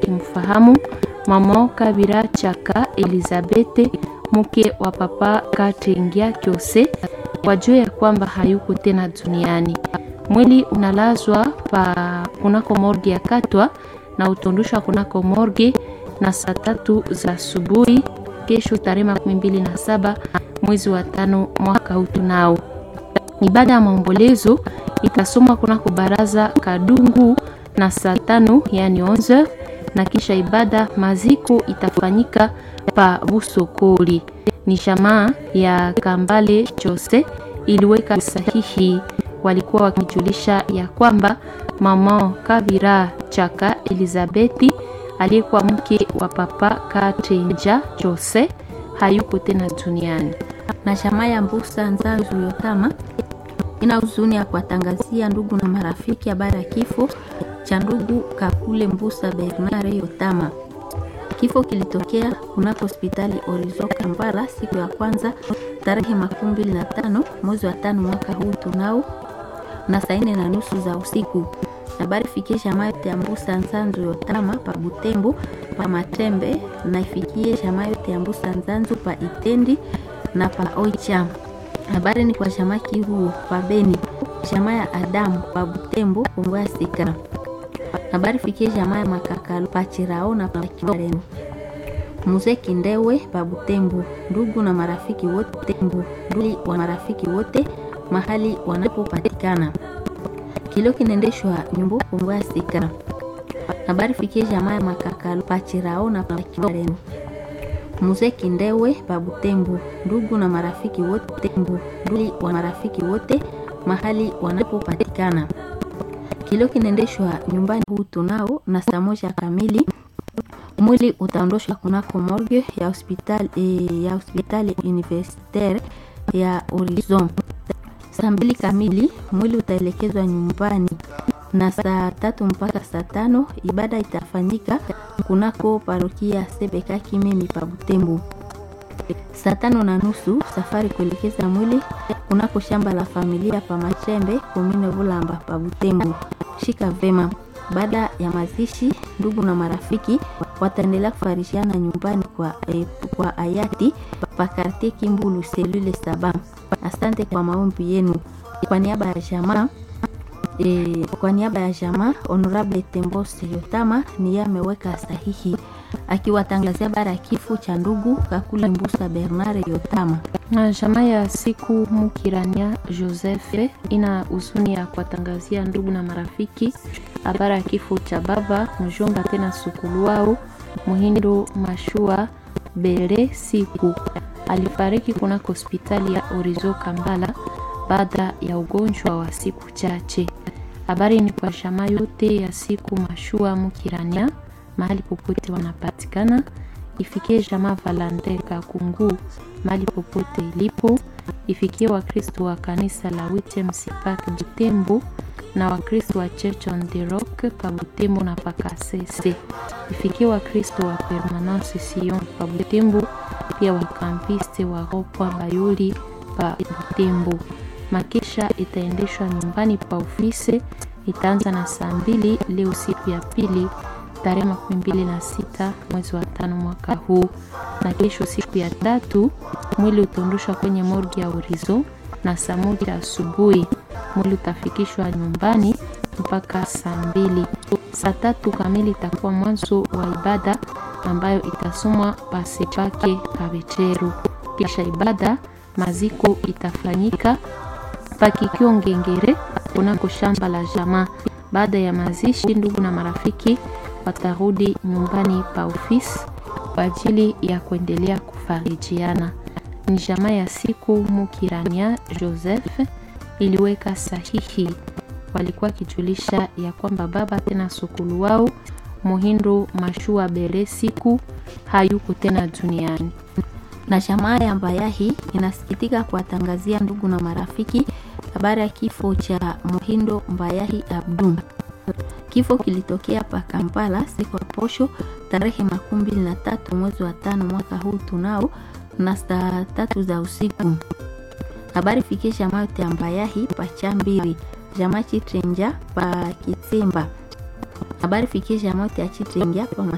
kimfahamu mama Kabira Chaka Elizabete mke wa papa Katengia Kyose wajue ya kwamba hayuko tena duniani. Mwili unalazwa pa kunako morgi ya Katwa na utondushwa kunako morgi na saa tatu za asubuhi kesho tarehe makumi mbili na saba mwezi wa tano mwaka huu tunao. Ibada ya maombolezo itasomwa kunako baraza Kadungu na saa tano yani 11 na kisha ibada maziko itafanyika pa Busokoli. Ni shamaa ya Kambale Chose iliweka sahihi, walikuwa wakijulisha ya kwamba mama Kabira Chaka Elizabeti aliyekuwa mke wa papa Katenja Jose hayuko tena duniani. na shamaa ya Mbusa Nzanzu Yotama ina huzuni ya kuwatangazia ndugu na marafiki habari ya kifo cha ndugu Kakule Mbusa Bernard Yotama. Kifo kilitokea kunako hospitali Orizo Kampala siku ya kwanza tarehe makumi mbili na tano mwezi wa tano mwaka huu tunao na saa nne na nusu za usiku. Habari fikie jamaa yote ya Mbusa Nzanzu Yotama pa Butembo pa Matembe na ifikie jamaa yote ya Mbusa Nzanzu pa Itendi na pa Oicha. Habari ni kwa jamaa Kihuo pa Beni, jamaa ya Adamu pa Butembo Kongo ya Sika. Habari fikie jamaa ya Makakalo pa Chirao na pa Kibareni. Mzee Kindewe pa Butembo, ndugu na marafiki wote Butembo, ndugu wa marafiki wote mahali wanapopatikana. Kilio kinaendeshwa nyumbu Kongo ya Sika. Habari fikie jamaa ya Makakalo pa Chirao na pa Kibareni. Mzee Kindewe pa Butembo, ndugu na marafiki wote Butembo, ndugu wa marafiki wote mahali wanapopatikana. Kilio kinaendeshwa nyumbani huu tunao na saa moja kamili mwili utaondoshwa kunako morgue ya hospitali eh, ya hospitali universitaire ya Horizon. Saa mbili kamili mwili utaelekezwa nyumbani na saa tatu mpaka saa tano ibada itafanyika kunako parokia Sebeka Kimemi pa Butembo. Saa tano na nusu safari kuelekeza mwili kunako shamba la familia pa Machembe komine Bulamba pa Butembo. Shika vema. Baada ya mazishi, ndugu na marafiki wataendelea kufarishiana nyumbani kwa, eh, kwa hayati pa kartie Kimbulu selule saba. Asante kwa maombi yenu. Kwa niaba ya jamaa E, kwa niaba ya jamaa Honorable Tembose Yotama ni yeye ameweka sahihi akiwatangazia bara ya kifo cha ndugu Kakule Mbusa Bernard Yotama. Na jamaa ya siku Mukirania Joseph ina huzuni ya kuwatangazia ndugu na marafiki habari ya kifo cha baba mjomba tena sukulu wao Muhindo Mashua Bere siku alifariki kunako hospitali ya Orizo Kambala baada ya ugonjwa wa siku chache. Habari ni kwa jamaa yote ya siku Mashua Mukirania mahali popote wanapatikana, ifikie jamaa Valante Kakungu mahali popote ilipo, ifikie Wakristo wa kanisa la Wittem Sipak Butembo na Wakristo wa Church on the Rock pa Butembo na Pakasese, ifikie Wakristo wa Permanence Sion pa Butembo, pia wakampiste wa Ropwa Bayuli pa Butembo. Makesha itaendeshwa nyumbani pa ofisi, itaanza na saa mbili leo siku ya pili tarehe makumi mbili na sita mwezi wa tano mwaka huu, na kesho siku ya tatu mwili utaondoshwa kwenye morgi ya Urizo na saa moja asubuhi mwili utafikishwa nyumbani mpaka saa mbili. Saa tatu kamili itakuwa mwanzo wa ibada ambayo itasomwa pasepake kabecheru. Kisha ibada maziko itafanyika pakikio ngengere kunako shamba la jamaa. Baada ya mazishi, ndugu na marafiki watarudi nyumbani pa ofisi kwa ajili ya kuendelea kufarijiana. Ni jamaa ya siku Mukirania Joseph iliweka sahihi, walikuwa wakijulisha ya kwamba baba tena sukulu wao Muhindo Mashua Bere siku hayuko tena duniani. Na jamaa ya Mbayahi inasikitika kuwatangazia ndugu na marafiki habari ya kifo cha Muhindo Mbayahi Abdum. Kifo kilitokea pa Kampala siku ya posho tarehe makumi mbili na tatu mwezi wa tano mwaka huu tunao na saa tatu za usiku. Habari fikie jamaa yote ya Mbayahi pa Chambiri, jamaa Chitrenja pa Kitsimba. Habari fikie jamaa yote ya Chitrenja pa